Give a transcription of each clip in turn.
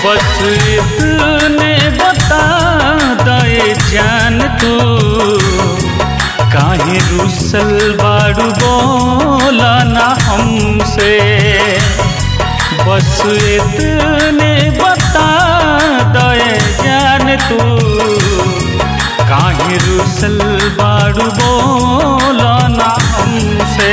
बस इतने बता दे जान तू काहे रुसल बाड़ू बोला ना हमसे बस इतने बता दे जान तू काहे रुसल बाड़ू बोला ना हमसे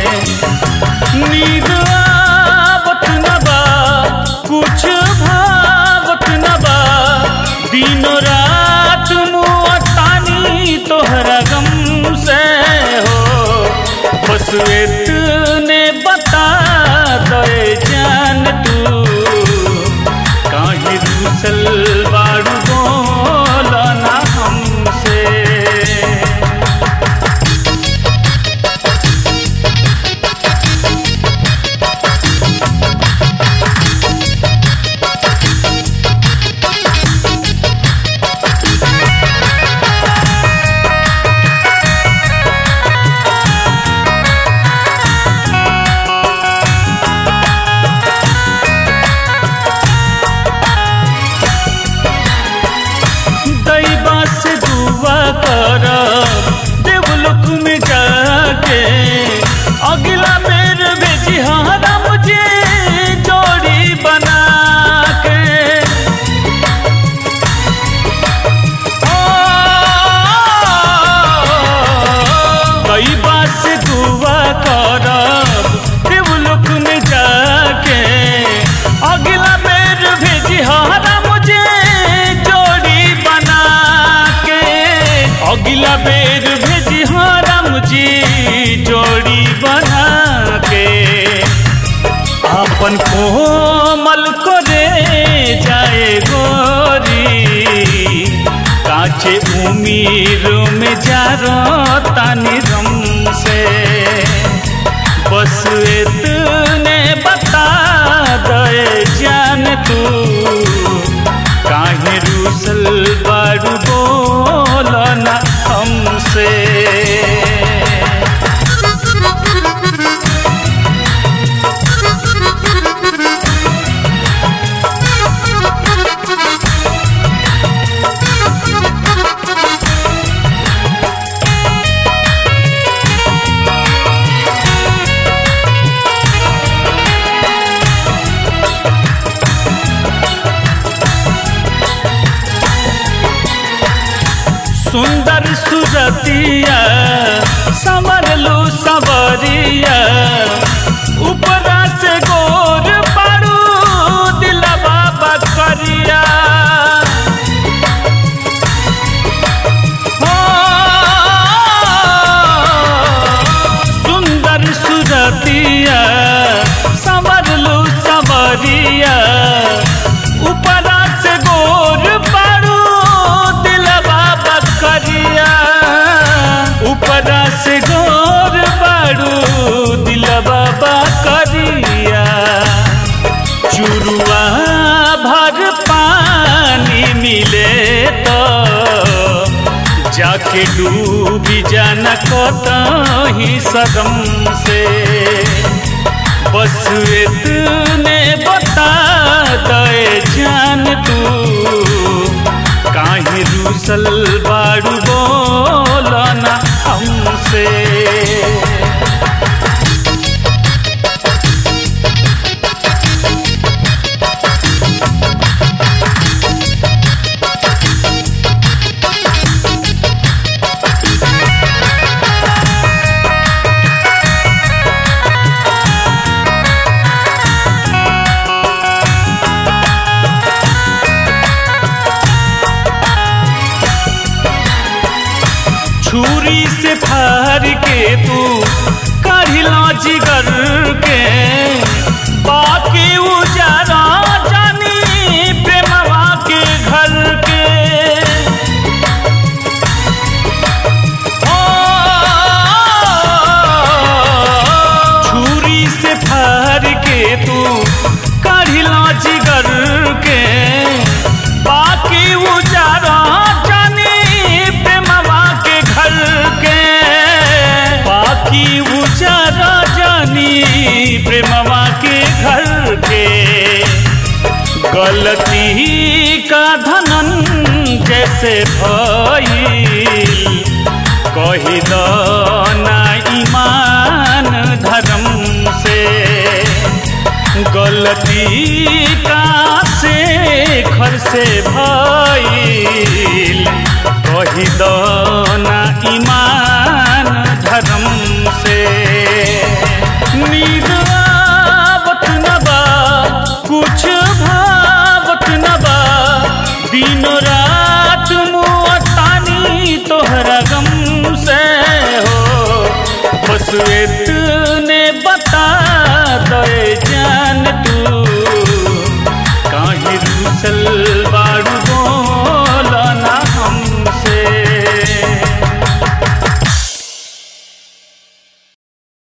नींद आवत न बा कुछ भावत न बा दिनो रात मुआ तानी तोहरा गम से हो बस इतने बता दे जान तू काहे रुसल बाड़ू बोला ना हमसे दैबा से दुआ कर देवलोक में जाके अगला बेर भेजी हारा मुझे जोड़ी बना के दैबा से दुआ कर देवलोक में जाके अगला बेर भेजी हारा मुझे जोड़ी बना के अगला बेर भेजी हारा मुझे जोड़ी बना के अपन कोमल को रे जाए गोरी काचे उमीर में जा तानी रम से बस इतने बता दे जान तू काहे रूसल बाड़ू बोला ना हमसे सुंदर सुरतिया संवरलू सवरिया ऊपरा से गोर पाड़ू दिलवा बकरिया हो, सुंदर सुरतिया संवरलू सवरिया ऊपरा से गोर पाड़ू दिलवा बकरिया ऊपरा से गोर पाड़ू दिलवा बकरिया चुरुआ भर पानी मिले तो जाके डूबी जाना कतही सदम से बस इतने बता दे जान तू काहे रूसल बाड़ू बोला ना हमसे छुरी से फार के तू काढ़िला जिगर के बाकी उजारा जानी प्रेमवा के घर के ओ, छुरी से फार के तू काढ़िला जिगर के बाकी उजारा जानी प्रेमवा के घर के बाकी उजारा जानी प्रेमवा के घर के से भइल कही दो ना ईमान धर्म से गलती का से घर से भइल कही दो ना ईमान धर्म से नींद आवत न बा कुछ भावत न बा दिन रात मुअतानी तोहरा गम से हो बस ए